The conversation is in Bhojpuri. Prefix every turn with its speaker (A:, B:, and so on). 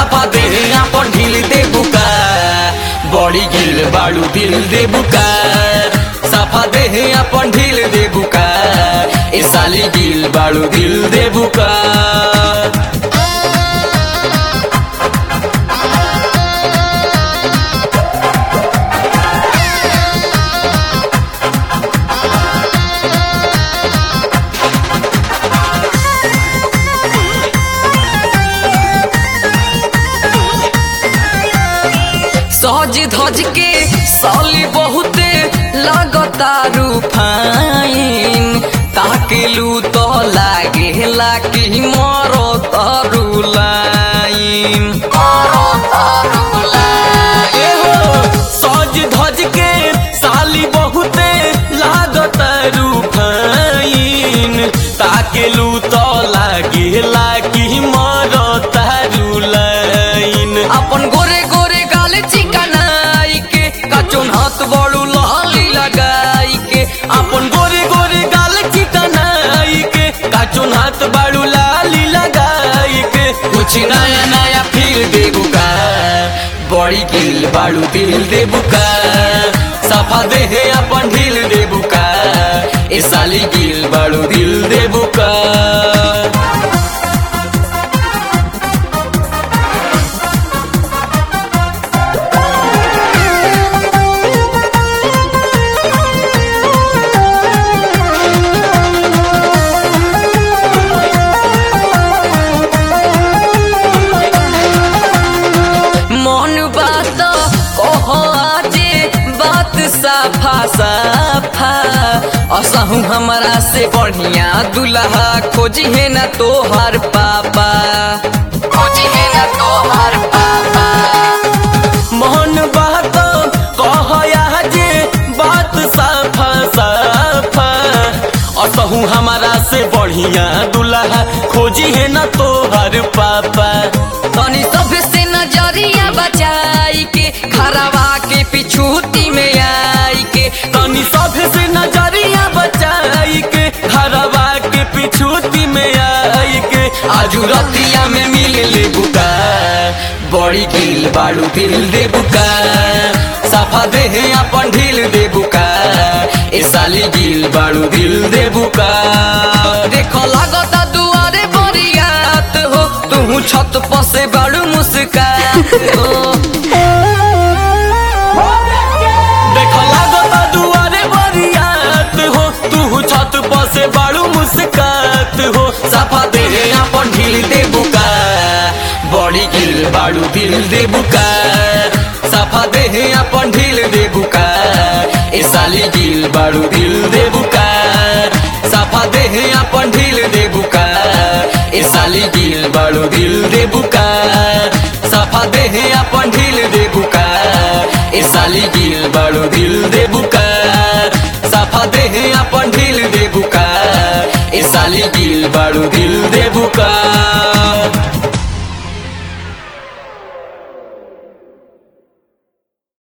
A: साफा दे अपन ढील दे बुका बड़ी गिल बाड़ू दिल दे बुका साफा दे अपन ढील दे बुका ए साली गिल बाड़ू दिल दे बुका सज धज के साली बहुते लगता रूफाइन ताकेलू तो लागे लागी मरो तरु लाइन ए हो, सज धज के साली बहुते लागत रूफाइन ताकेलू तो लागे लागी मरो तरु लाइन अपन गोरे गोरे गाल चिकनाई के कचुन हाथ बड़ू लहली लगाई के अपन गोरे गोरे गाल चिकनाई के कचुन हाथ बड़ू लाली लगाई के कुछ नया नया फिर दे बुका बड़ी गिल बाड़ू दिल दे बुका सफा दे है अपन ढील दे बुका ए साली गिल बाड़ू दिल दे बुका मन बात कह आजे बात साफा साफा असहु हमरा से बढ़िया दुल्हा खोजी है ना तोहार पापा खोजी है ना तोहार पापा मन बात कह आजे बात साफा साफा असहु हमरा से बढ़िया दुल्हा खोजी है ना तोहार पापा तनी सब से नजरिया बचाई के खराबा के पिछूती में आई के तनी सब से नजरिया बचाई के खराबा के पिछूती में आई के आजू रतिया में मिल ले बुका बड़ी गिल बाड़ू दिल दे बुका साफा दे है अपन ढील दे बुका ए साली गिल बाड़ू दिल दे बुका देखो लागता दुआरे बरियात हो तू छत पर से बाड़ू मुस्कात हो देखो लागता दुआरे बरियात हो तू छत पर से बाड़ू मुस्कात हो साफा दे है अपन ढील दे बुका बड़ी गिल बाड़ू दिल दे बुका साफा दे है अपन ढील दे बुका ए साली गिल बाड़ू दिल दे बुका साफा दे है अपन ढील दे बुका ए साली गिल बाड़ू दिल दे बुका साफा दे है अपन ढील दे बुका ए साली गिल बाड़ू दिल दे बुका साफा दे है अपन ढील दे बुका ए साली गिल बाड़ू दिल